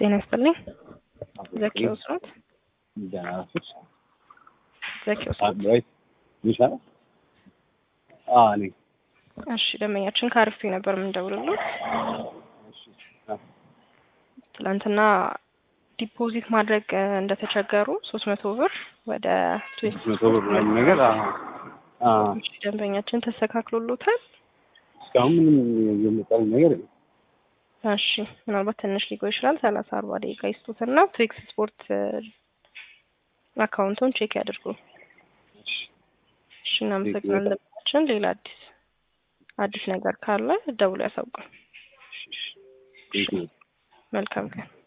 ጤና ይስጥልኝ። ዘኪዎስ ኖት? ደህና ናችሁ? ዘኪዎስ ኖት? አድራይት ይሻላል። አዎ እኔ እሺ፣ ደንበኛችን ከአርፌ ነበር የምንደውልሎት። ትላንትና ዲፖዚት ማድረግ እ እንደተቸገሩ ሶስት መቶ ብር ወደ ትዌስት መቶ ብር ምናምን ነገር አዎ፣ አዎ። ደንበኛችን ተስተካክሎሎታል። እስካሁን ምንም የመጣልኝ ነገር የለም። እሺ ምናልባት ትንሽ ሊቆይ ይችላል። ሰላሳ አርባ ደቂቃ ይስጡትና ትሪክስ ስፖርት እ አካውንቱን ቼክ ያድርጉ። እሺ እናመሰግናለን። ደንበኛችን ሌላ አዲስ አዲስ ነገር ካለ ደውሎ ያሳውቁን። ቴንክ ዩ። መልካም ቀን።